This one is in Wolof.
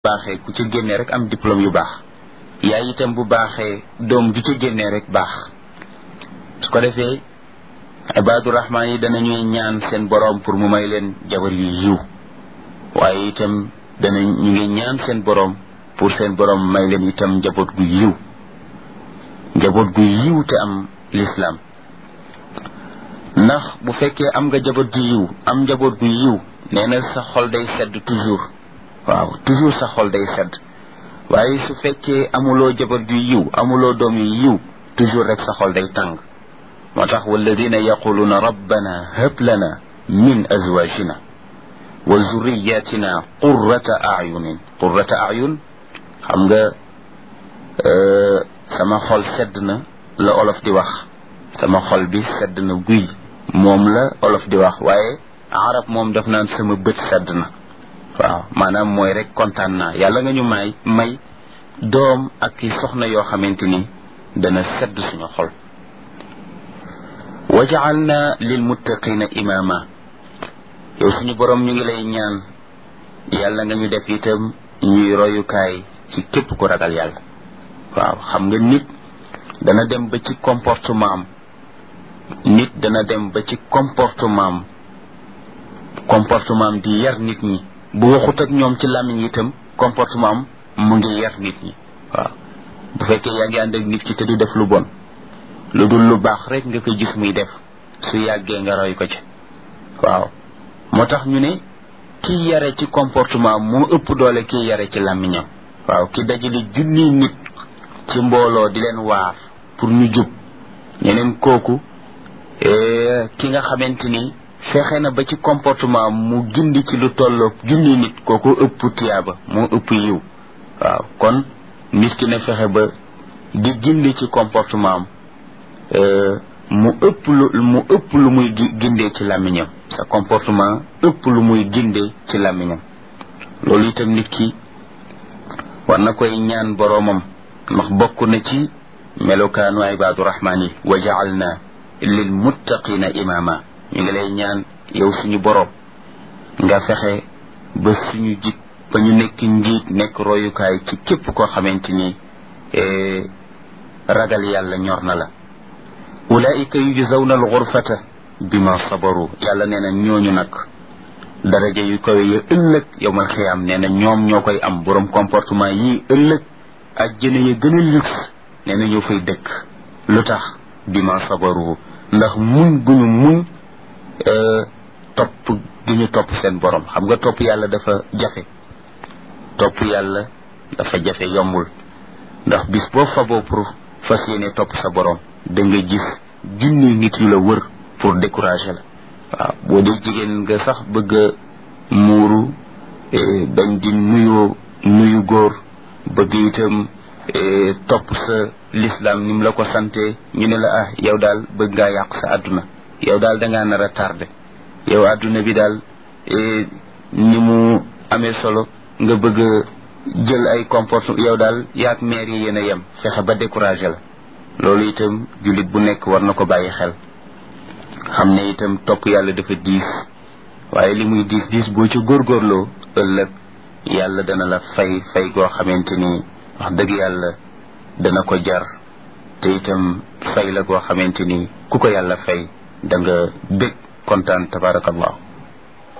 baaxee ku ca génnee rek am diplôme yu baax yaay itam bu baaxee doom ju ca génnee rek baax su ko defee ibaadu rahmaan yi danañuy ñaan seen boroom pour mu may leen jabar yu yiw waaye itam dana ñu ngi ñaan seen boroom pour seen boroom may leen itam njaboot gu yiw njaboot gu yiw te am lislaam ndax bu fekkee am nga njaboot gu yiw am njaboot gu yiw nee na sa xol day sedd toujours waaw toujours sa xol day sedd waaye su fekkee amuloo jabar ju yiw amuloo doom yu yiw toujours rek sa xol day tàng moo tax walladina yaquluuna rabbana hab lana min azwajina wa zurriyatina qurrata ayunin qurrata ayun xam nga sama xol sedd na la olof di wax sama xol bi sedd na guy moom la olof di wax waaye arab moom daf naan sama bët sedd na waaw maanaam mooy rek kontaan naa yàlla nga ñu may may doom ak i soxna yoo xamante ni dana sedd suñu xol wa jaalna lil muttaqina imaama yow suñu borom ñu ngi lay ñaan yàlla nga ñu def itam ñuy royukaay ci képp ku ragal yàlla waaw xam nga nit dana dem ba ci comportement am nit dana dem ba ci comportement am comportement am di yar nit ñi bu waxut ak ñoom ci làmmiñ itam comportement am mu ngi yar nit ñi waaw bu fekkee yaa ngi ànd ak nit ki te du def lu bon lu dul lu baax rek nga koy gis muy def su yàggee nga roy ko ci waaw moo tax ñu ne kii yare ci comportement moo ëpp doole kii yare ci làmmiñam waaw ki dajale junni nit ci mbooloo di leen waar pour ñu jub ñeneen kooku ki nga xamante ni fexe na ba ci comportement mu gindi ci lu tolloog junni nit kooku ëpp tiyaaba moo ëpp yiw waaw kon nit ki ne fexe ba di gindi ci comportement am mu ëpp lu mu ëpp lu muy gindee ci làmmiñam sa comportement ëpp lu muy gindee ci làmmiñam loolu itam nit ki war na koy ñaan boroomam ndax bokk na ci melokaanu ibaadu rahmaan yi wa jaalna lil muttaqina imaama ñu ngi lay ñaan yow suñu boroom nga fexe ba suñu jik ba ñu nekk njiit nekk royukaay ci képp koo xamante ni ragal yàlla ñor na la ulaika yujzawna alxurfata bima sabaru yàlla nee na ñooñu nag daraja yu kawe ya ëllëg yowmal xiyaam nee na ñoom ñoo koy am borom comportement yii ëllëg ajjana ya gën a luxe nee na ñoo fay dëkk lu tax bima sabaru ndax muñ guñu muñ topp gi ñu topp seen borom xam nga topp yàlla dafa jafe topp yàlla dafa jafe yombul ndax bis boo faboo pour fas yéene topp sa borom da nga gis junni nit yu la wër pour décourager la waaw boo dee jigéen nga sax bëgg a muuru bañ di nuyoo nuyu góor bëgg itam topp sa l'islam ni mu la ko sante ñu ne la ah yow daal bëgg ngaa yàq sa àdduna yow daal dangaa nar a tardé yow àdduna bi daal ni mu amee solo nga bëgg jël ay comportement yow daal yaag maire yi yéen a yem fexe ba découragé la loolu itam jullit bu nekk war na ko bàyyi xel xam ne itam topp yàlla dafa diis waaye li muy diis diis boo ci góorgóorloo ëllëg yàlla dana la fay fay goo xamante ni wax dëgg yàlla dana ko jar te itam fay la goo xamante ni ku ko yàlla fay da nga bég kontaan tabarakallah